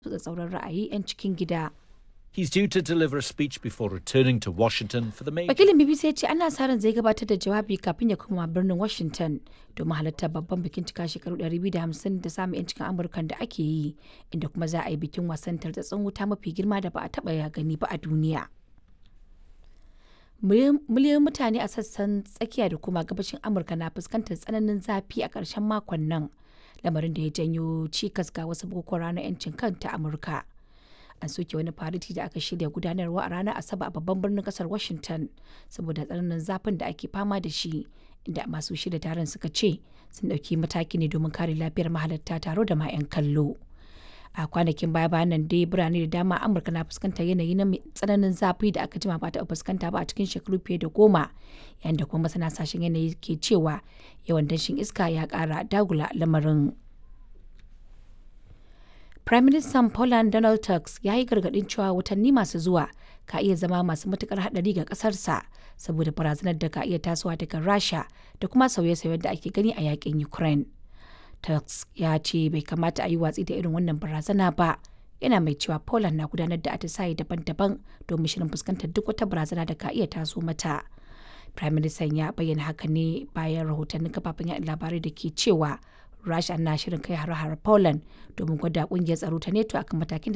tsatsauran ra'ayi 'yan cikin gida. He's due to deliver a speech before returning to Washington for the major. Wakilin BBC ya ce ana sa ran zai gabatar da jawabi kafin ya koma birnin Washington domin halartar babban bikin cika shekaru 250 da samun 'yancin Amurkan da ake yi, inda kuma za a yi bikin wasan tartatsun wuta mafi girma da ba a taɓa ya gani ba a duniya. Miliyoyin mutane a sassan tsakiya da kuma gabashin Amurka na fuskantar tsananin zafi a ƙarshen makon nan, lamarin da ya janyo cikas ga wasu bukukuwan ranar 'yancin kan ta Amurka. an soke wani fariti da aka shirya gudanarwa a ranar asabar a babban birnin kasar washington saboda tsananin zafin da ake fama da shi inda masu shirya taron suka ce sun ɗauki mataki ne domin kare lafiyar mahalarta taro da ma 'yan kallo a kwanakin baya bayan nan dai birane da dama amurka na fuskantar yanayi na tsananin zafi da aka jima ba ta fuskanta ba a cikin shekaru fiye da goma yayin da kuma masana sashen yanayi ke cewa yawan danshin iska ya kara dagula lamarin Prime Minister Poland Donald Tusk ya yi gargaɗin cewa watanni masu zuwa ka iya zama masu matukar haɗari ga ƙasarsa saboda barazanar da ka iya tasowa daga Rasha da kuma sauye-sauyen da ake gani a yakin Ukraine. Tusk ya ce bai kamata a yi watsi da irin wannan barazana ba. Yana mai cewa Poland na gudanar da atisaye daban-daban domin shirin fuskantar duk wata barazana da ka iya taso mata. Prime Minister ya bayyana haka ne bayan rahotannin kafafen yaɗa labarai da ke cewa Rasha na shirin kai har-har Poland domin gwada kungiyar tsaro ta NATO akan matakin da